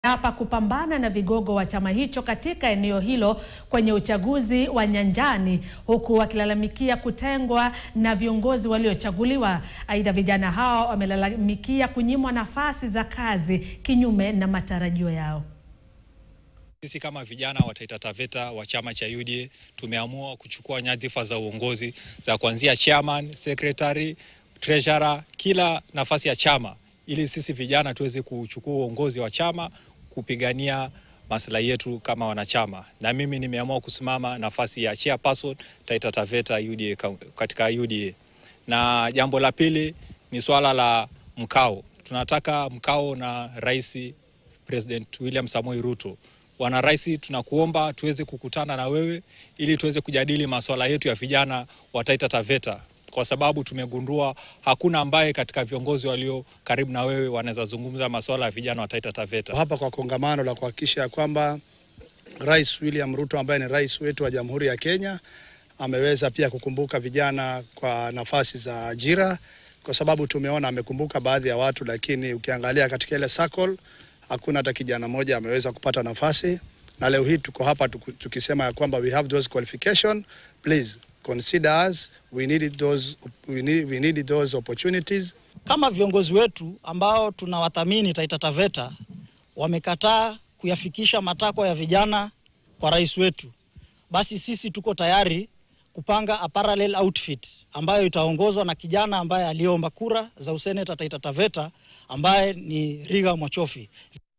hapa kupambana na vigogo wa chama hicho katika eneo hilo kwenye uchaguzi wa nyanjani huku wakilalamikia kutengwa na viongozi waliochaguliwa. Aidha, vijana hao wamelalamikia kunyimwa nafasi za kazi kinyume na matarajio yao. Sisi kama vijana wa Taita Taveta wa chama cha UDA tumeamua kuchukua nyadhifa za uongozi za kuanzia chairman, secretary, treasurer, kila nafasi ya chama ili sisi vijana tuweze kuchukua uongozi wa chama kupigania maslahi yetu kama wanachama. Na mimi nimeamua kusimama nafasi ya chairperson Taita Taveta UDA katika UDA. Na jambo la pili ni swala la mkao. Tunataka mkao na Rais President William Samoei Ruto. Bwana Rais, tunakuomba tuweze kukutana na wewe ili tuweze kujadili masuala yetu ya vijana wa Taita Taveta kwa sababu tumegundua hakuna ambaye katika viongozi walio karibu na wewe wanaweza zungumza masuala ya vijana wa Taita Taveta. Hapa kwa kongamano la kuhakikisha ya kwamba Rais William Ruto ambaye ni rais wetu wa Jamhuri ya Kenya ameweza pia kukumbuka vijana kwa nafasi za ajira, kwa sababu tumeona amekumbuka baadhi ya watu, lakini ukiangalia katika ile circle hakuna hata kijana mmoja ameweza kupata nafasi, na leo hii tuko hapa tukisema ya kwamba we have those qualification please consider us we need those we need, we need those opportunities. Kama viongozi wetu ambao tunawathamini Taita Taveta wamekataa kuyafikisha matakwa ya vijana kwa rais wetu, basi sisi tuko tayari kupanga a parallel outfit ambayo itaongozwa na kijana ambaye aliomba kura za useneta Taita Taveta ambaye ni Riga Mwachofi.